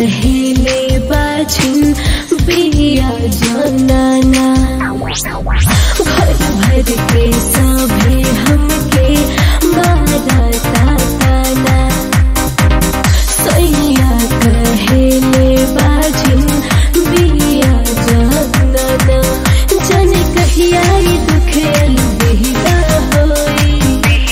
कहिले बाझिन बिया जनाना भर भर के सभे हमके मारा ताना सैया कहिले बाझिन बिया जनाना जन कहिया ई दुखेल बिहिदा होई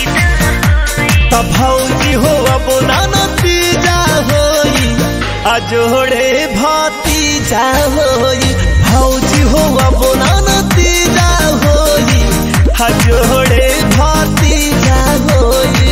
त भौजी हो अब नतीजा होई आ जोड़े भतीजा होई भौजी हो अब नतीजा होई आ जोड़े भतीजा होई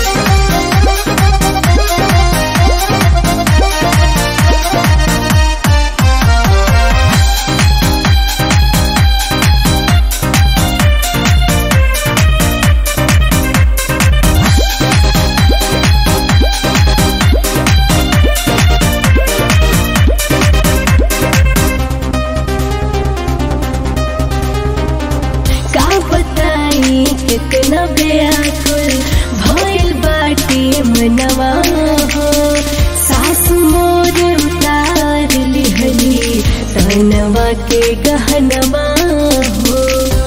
का बताई कितना बेअकुल भइल बाटे मनवा हो सासु मोर उतार लिहली तनवा के गहनवा हो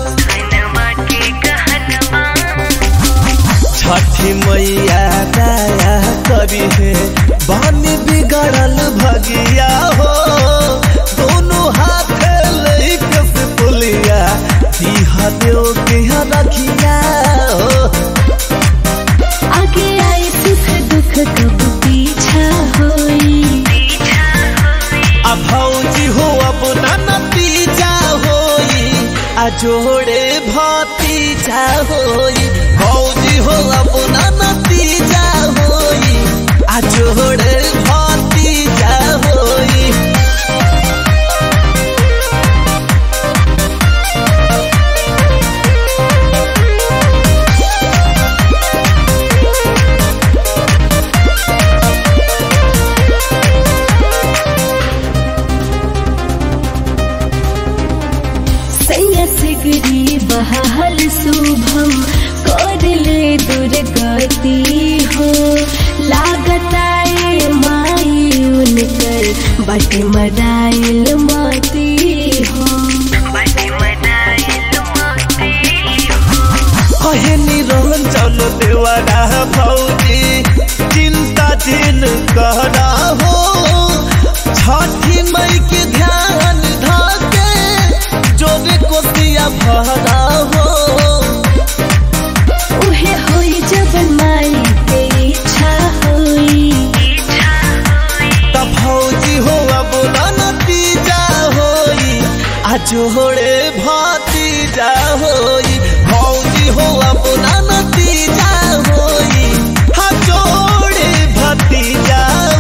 छठी मैया दया करी है बानी बिगड़ल भगिया हो दोनों हाथ लेके से पुलिया दीहा देव के रखिया हो आगे आई सुख दुख कब पीछा होई आ भौजी हो अब ना नतीजा होई आ जोड़े भतीजा होई भौजी हो अब ना नतीजा होई आ जोड़े भतीजा होई सैया सिगरी बहाल शुभम कर ले दुर्गति हो लागताए माई उनकर बट मराइल माती हो कहे निरहन चलो देवारा भौजी चिंता दिन कहना हो छठी मई के ध्यान धाके जोरे कोसिया भरा हो उहे होई जब माई के इच्छा होई त भौजी हो अब ना नतीजा होई आ जोड़े भतीजा होई भौजी हो अब ना